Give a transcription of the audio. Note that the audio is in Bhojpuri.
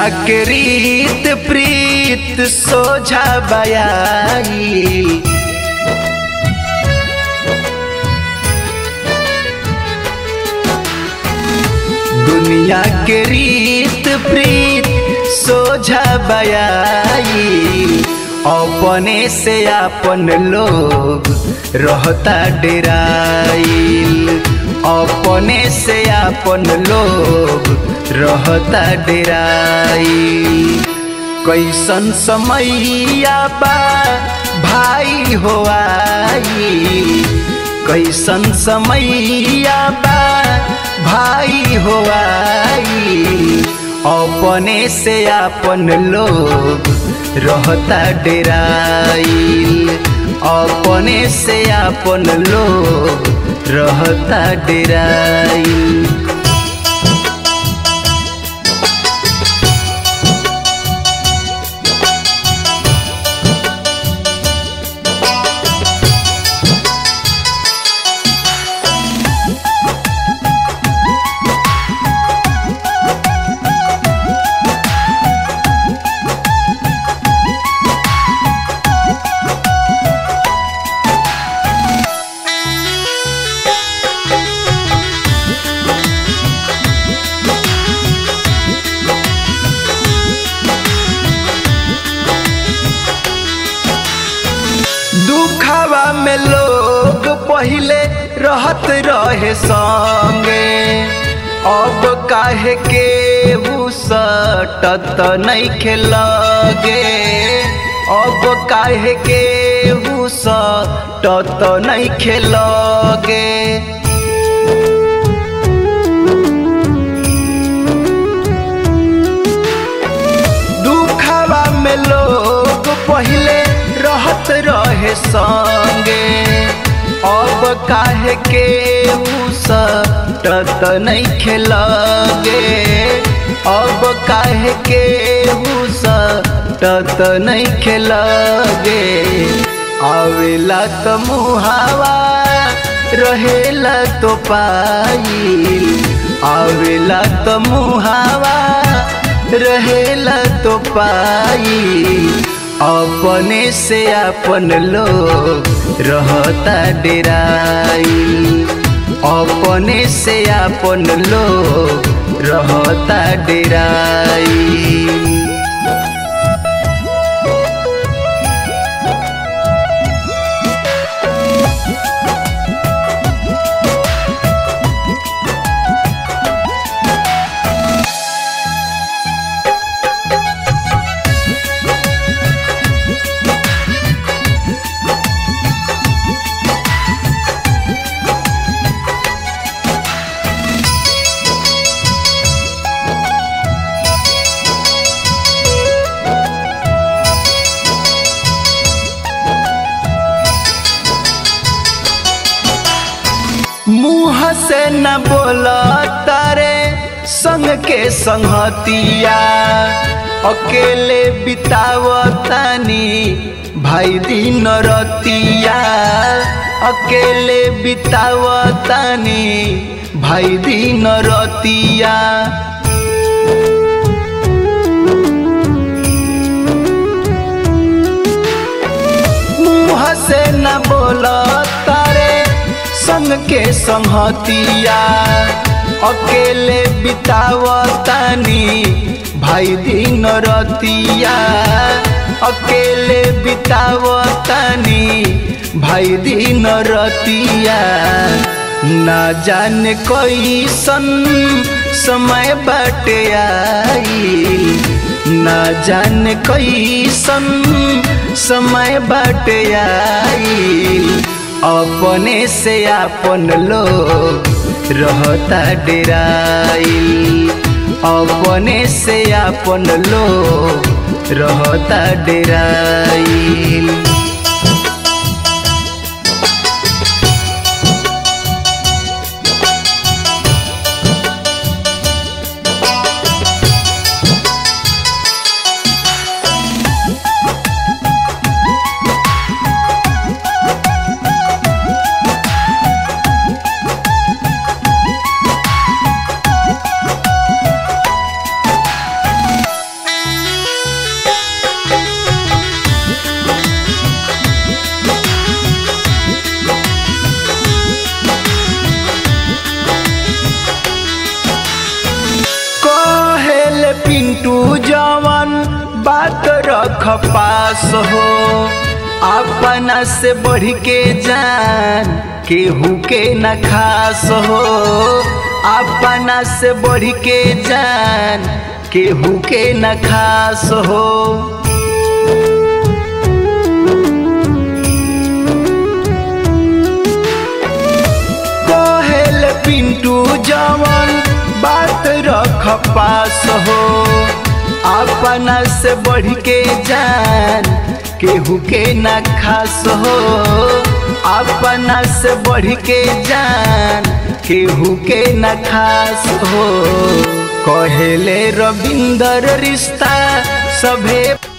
के रीत प्रीत सोझा बयाई दुनिया के रीत प्रीत सोझा बयाई अपने से अपन लोग रहता डेराइल अपने से अपन लोग रहता डेराइल कैसन समैया बा भाई हो आई कैसन समैया बा भाई हो आई अपने से अपन लोग रहता डेराइल अपने से अपन लोग रहता डेराइल दुखवा में लोग पहले रहत रहे संगे अब काहे के उ सटत नहीं खेलगे अब काहे के उ सटत नहीं खेलगे दुखवा में लोग पहले रहत रहे संगे अब काहे के उ सटत नहीं खेलगे अब काहे के उ सटत नहीं खेलगे आवेला त मुहावा रहेला तो पाई आवेला त मुहावा रहेला तो पाई अपने से अपन लोग रहता डेराई अपने से अपन लोग रहता डेराई मुँह से न बोला तारे संग के संगतिया अकेले बितावतानी भाई दिन रतिया अकेले बितावतानी भाई दिन रतिया मुँह से न बोला तारे संग के संगतिया अकेले बितावतानी भाई दिन रतिया अकेले बितावतानी भाई दिन रतिया ना जाने कैसन समय बाटे आई ना जाने कैसन समय बाटे आई अपने से अपन लोग रहता डेराई अपने से अपन लोग रहता डेराई रख पास हो अपना से बढ़ के जान केहू के न खास हो अपना से बढ़ के जान केहू के न खास हो कहेल पिंटू जवन बात रख पास हो अपना से बढ़ के जान केहू के न खास हो अपना से बढ़ के जान केहू के न खास हो कहेले रविंदर रिश्ता सभे